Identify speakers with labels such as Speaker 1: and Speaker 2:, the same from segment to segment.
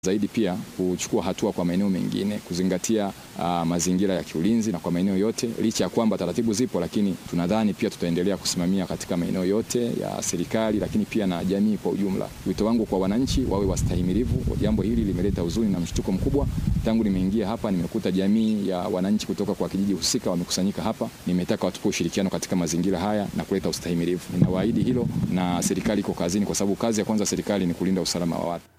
Speaker 1: zaidi pia kuchukua hatua kwa maeneo mengine kuzingatia uh, mazingira ya kiulinzi na kwa maeneo yote, licha ya kwamba taratibu zipo, lakini tunadhani pia tutaendelea kusimamia katika maeneo yote ya serikali, lakini pia na jamii kwa ujumla. Wito wangu kwa wananchi wawe wastahimilivu. Jambo hili limeleta huzuni na mshtuko mkubwa. Tangu nimeingia hapa, nimekuta jamii ya wananchi kutoka kwa kijiji husika wamekusanyika hapa. Nimetaka watupe ushirikiano katika mazingira haya na kuleta ustahimilivu. Ninawaahidi hilo, na serikali iko kazini, kwa sababu kazi ya kwanza serikali ni kulinda usalama wa watu.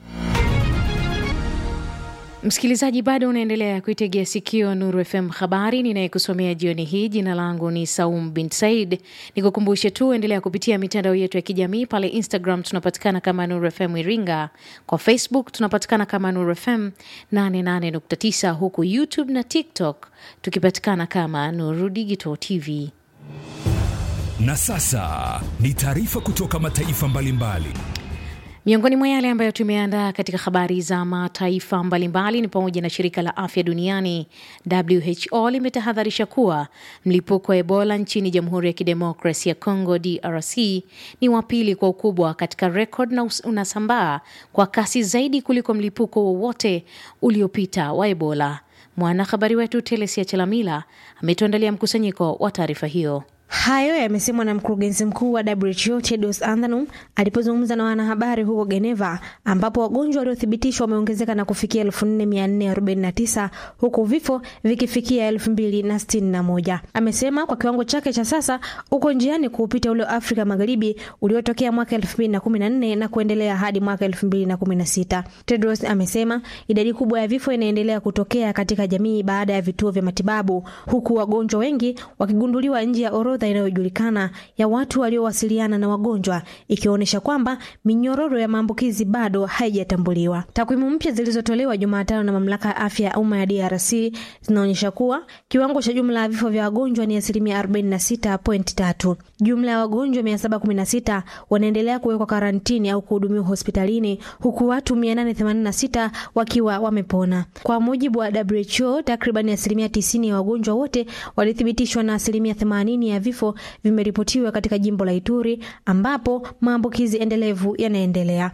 Speaker 2: Msikilizaji, bado unaendelea kuitegea sikio Nuru FM habari ninayekusomea jioni hii. Jina langu ni Saum bin Said. Nikukumbushe tu, endelea kupitia mitandao yetu ya kijamii. Pale Instagram tunapatikana kama Nuru FM Iringa, kwa Facebook tunapatikana kama Nuru FM 88.9, huku YouTube na TikTok tukipatikana kama Nuru Digital TV.
Speaker 3: Na sasa ni taarifa kutoka mataifa mbalimbali mbali.
Speaker 2: Miongoni mwa yale ambayo tumeandaa katika habari za mataifa mbalimbali ni pamoja na shirika la afya duniani WHO limetahadharisha kuwa mlipuko wa Ebola nchini Jamhuri ya Kidemokrasia ya Kongo DRC ni wa pili kwa ukubwa katika rekod na unasambaa kwa kasi zaidi kuliko mlipuko wowote uliopita wa Ebola. Mwanahabari wetu Telesia Chelamila ametuandalia mkusanyiko wa taarifa hiyo.
Speaker 4: Hayo yamesemwa na mkurugenzi mkuu wa WHO Tedros Adhanom alipozungumza na wanahabari huko Geneva, ambapo wagonjwa waliothibitishwa wameongezeka na kufikia 4449 huku vifo vikifikia 2061. Amesema kwa kiwango chake cha sasa uko njiani kuupita ule wa Afrika Magharibi uliotokea mwaka 2014 na kuendelea hadi mwaka 2016. Tedros amesema idadi kubwa ya vifo inaendelea kutokea katika jamii baada ya vituo vya matibabu, huku wagonjwa wengi wakigunduliwa nje ya orodha inayojulikana ya watu waliowasiliana na wagonjwa ikionyesha kwamba minyororo ya maambukizi bado haijatambuliwa. Takwimu mpya zilizotolewa Jumatano na mamlaka ya afya ya umma ya DRC zinaonyesha kuwa kiwango cha jumla ya vifo vya wagonjwa ni asilimia 46.3. Jumla ya wagonjwa 716 wanaendelea kuwekwa karantini au kuhudumiwa hospitalini huku watu 886 wakiwa wamepona. Kwa mujibu wa WHO, takriban asilimia 90 ya wagonjwa wote walithibitishwa na asilimia 80 ya vifo vimeripotiwa katika jimbo la Ituri ambapo maambukizi endelevu yanaendelea.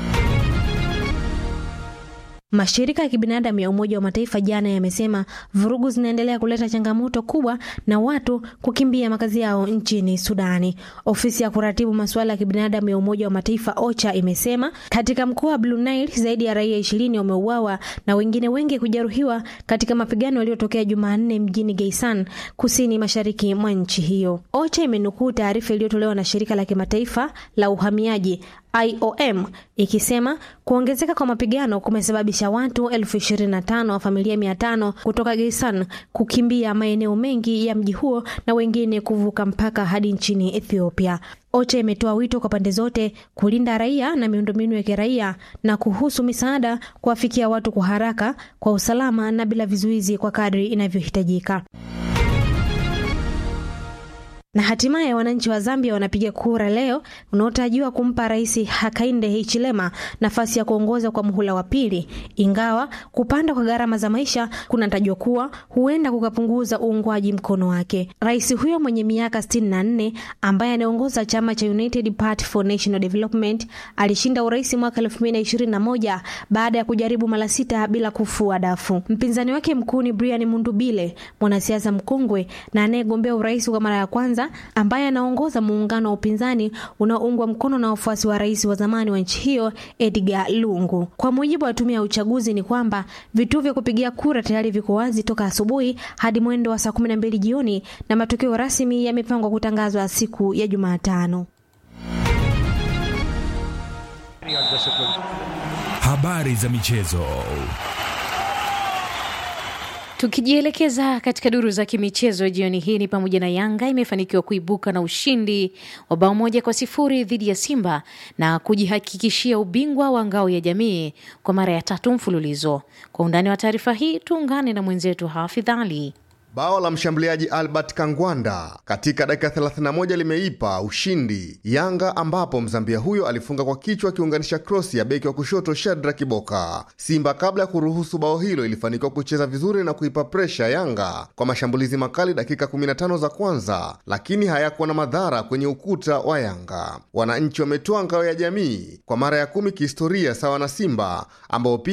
Speaker 4: Mashirika ya kibinadamu ya Umoja wa Mataifa jana yamesema vurugu zinaendelea kuleta changamoto kubwa na watu kukimbia makazi yao nchini Sudani. Ofisi ya kuratibu masuala ya kibinadamu ya Umoja wa Mataifa OCHA imesema katika mkoa wa Blue Nile zaidi ya raia ishirini wameuawa na wengine wengi kujeruhiwa katika mapigano yaliyotokea Jumanne mjini Geisan, kusini mashariki mwa nchi hiyo. OCHA imenukuu taarifa iliyotolewa na shirika la kimataifa la uhamiaji IOM ikisema kuongezeka kwa mapigano kumesababisha watu elfu ishirini na tano wa familia mia tano kutoka Geisan kukimbia maeneo mengi ya mji huo na wengine kuvuka mpaka hadi nchini Ethiopia. OCHA imetoa wito kwa pande zote kulinda raia na miundombinu ya kiraia na kuhusu misaada kuwafikia watu kwa haraka, kwa usalama na bila vizuizi kwa kadri inavyohitajika. Na hatimaye wananchi wa Zambia wanapiga kura leo unaotarajiwa kumpa Rais Hakainde Hichilema nafasi ya kuongoza kwa muhula wa pili, ingawa kupanda kwa gharama za maisha kunatajwa kuwa huenda kukapunguza uungwaji mkono wake. Rais huyo mwenye miaka 64 ambaye anaongoza chama cha United Party for National Development alishinda urais mwaka 2021 baada ya kujaribu mara sita bila kufua dafu. Mpinzani wake mkuu ni Brian Mundubile, mwanasiasa mkongwe na anayegombea urais kwa mara ya kwanza ambaye anaongoza muungano wa upinzani unaoungwa mkono na wafuasi wa rais wa zamani wa nchi hiyo Edgar Lungu. Kwa mujibu wa tume ya uchaguzi ni kwamba vituo vya kupigia kura tayari viko wazi toka asubuhi hadi mwendo wa saa 12 jioni na matokeo rasmi yamepangwa kutangazwa siku ya Jumatano.
Speaker 3: Habari za michezo.
Speaker 2: Tukijielekeza katika duru za kimichezo jioni hii ni pamoja na Yanga imefanikiwa kuibuka na ushindi wa bao moja kwa sifuri dhidi ya Simba na kujihakikishia ubingwa wa ngao ya jamii kwa mara ya tatu mfululizo. Kwa undani wa taarifa hii tuungane na mwenzetu Hafidh Ali.
Speaker 5: Bao la mshambuliaji Albert Kangwanda katika dakika 31 limeipa ushindi Yanga, ambapo Mzambia huyo alifunga kwa kichwa akiunganisha krosi ya beki wa kushoto Shadra Kiboka. Simba kabla ya kuruhusu bao hilo ilifanikiwa kucheza vizuri na kuipa presha Yanga kwa mashambulizi makali dakika 15 za kwanza, lakini hayakuwa na madhara kwenye ukuta wa Yanga. Wananchi wametoa ngao ya jamii kwa mara ya kumi kihistoria sawa na Simba ambao